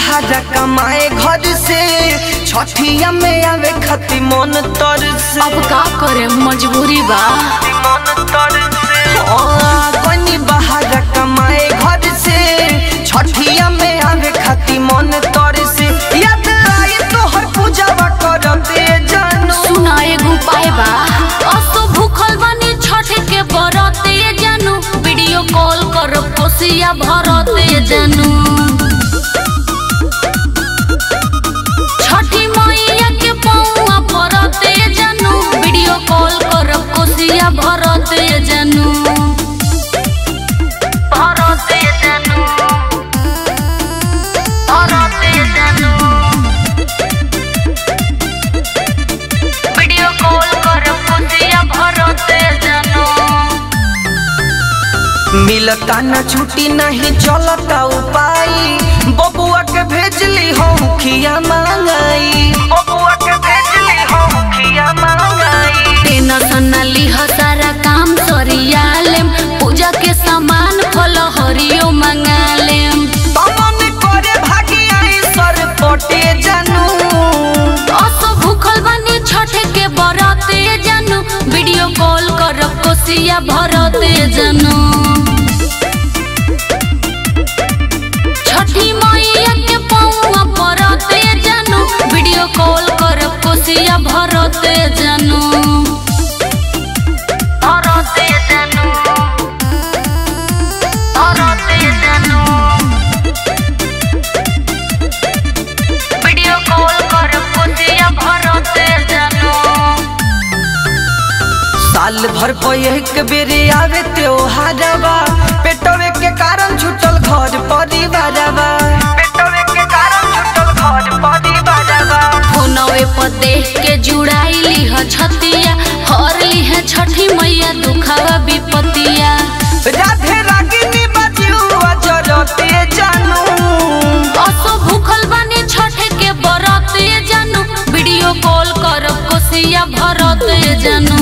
बहारा कमाए घर से छठिया में आवे खती मन तर से अब का करे मजबूरी बा मन तर से कोनी बहारा कमाए घर से छठिया में आवे खती मन तर से याद आई तोहर पूजावा करते जानू सुना एगो उपाय बा असो भूखल बानी छठ के बरते जानू वीडियो कॉल कर कोसिया भरते जानू छठी मैया के पौआ भरते जानू वीडियो कॉल कर कोसिया भरते जानू भरते जानू भरते जानू वीडियो कॉल कर पुतिया भरते जानो मिलता न छुट्टी नहीं चलता उपाय बबुआ के भेजली हो खिया मांगाई बबुआ के भेजली हो खिया मांगाई टेंशन न लिह सारा काम सरिया लेम पूजा के सामान फल हरियो मंगा लेम तमन करे भागी आई सर पटे जानू असो भूखल बनी छठ के बरते जानू वीडियो कॉल कर कोसिया भरते जानू छठी मैया के पौआ भरते जानू वीडियो कॉल कर कोसिया भरते जानू भरते जानू भरते जानू वीडियो कॉल कर पुतिया भरते जानू साल भर पर एक बेरे आवे त्योहारवा पेटवे के कारण छूटल घर परिवारवा पेटवे के कारण छूटल घर परिवारवा फोनवे पर देख के जुड़ाइली ह छतिया हर ली है छठी मैया दुखावा विपतिया राधे रागिनी बजियुआ जरते जानू असो भूखल बानी छठ के बरते जानू वीडियो कॉल कर कोसिया भरते जानू